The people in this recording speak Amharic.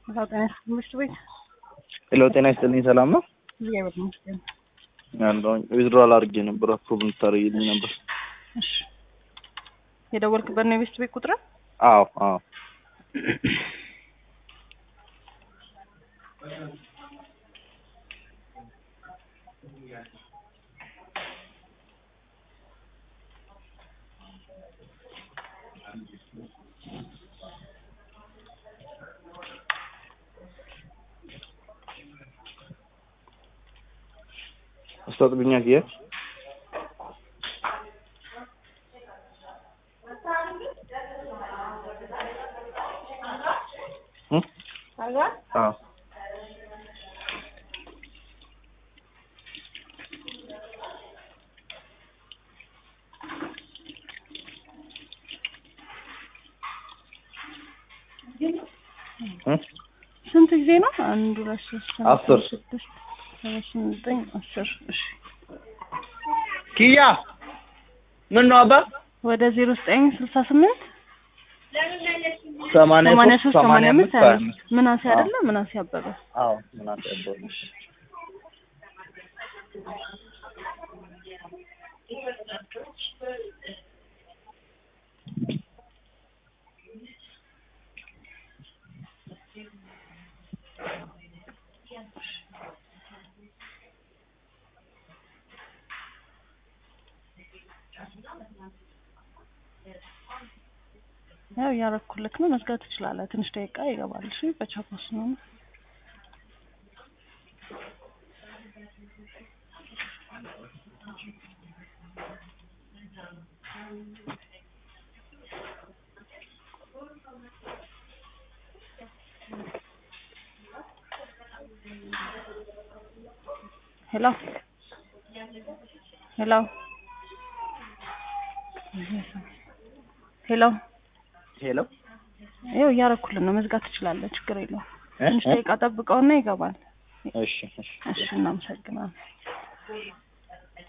ጤና ይስጥልኝ ትምህርት ቤት ሄሎ ጤና ይስጥልኝ ሰላም ነው እግዚአብሔር ይመስገን። ያለውኝ ዊዝድሮዋል አድርጌ ነበር አፕሩቭ እንድታደርጊልኝ ነበር እሺ የደወልክበት ነው የቤስት ቤት ቁጥር? አዎ አዎ አስታጥብኛ ጊዜ አዎ ስንት ጊዜ ነው? አንድ ሁለት ሶስት አራት አስር አምስት ስድስት ሰባት ስምንት ዘጠኝ አስር እሺ ኪያ ምን ነው አባ ወደ ዜሮ ዘጠኝ ስልሳ ስምንት ሰማንያ ሰማንያ ሶስት ሶስት ሰማንያ አምስት ሀያ ሀያ አምስት ምናሴ አይደለ? ምናሴ አበበ አዎ ምን አትያበው ያው እያረኩልክ ነው። መዝጋት ትችላለህ። ትንሽ ደቂቃ ይገባል። እሺ በቻፓስ ነው። ሄሎ ሄሎ ሄሎ ሄሎ ይኸው እያረኩልን ነው። መዝጋት ትችላለህ። ችግር የለውም። እ ትንሽ እ ደቂቃ ጠብቀውና ይገባል። እሺ እሺ እሺ እናመሰግናለን።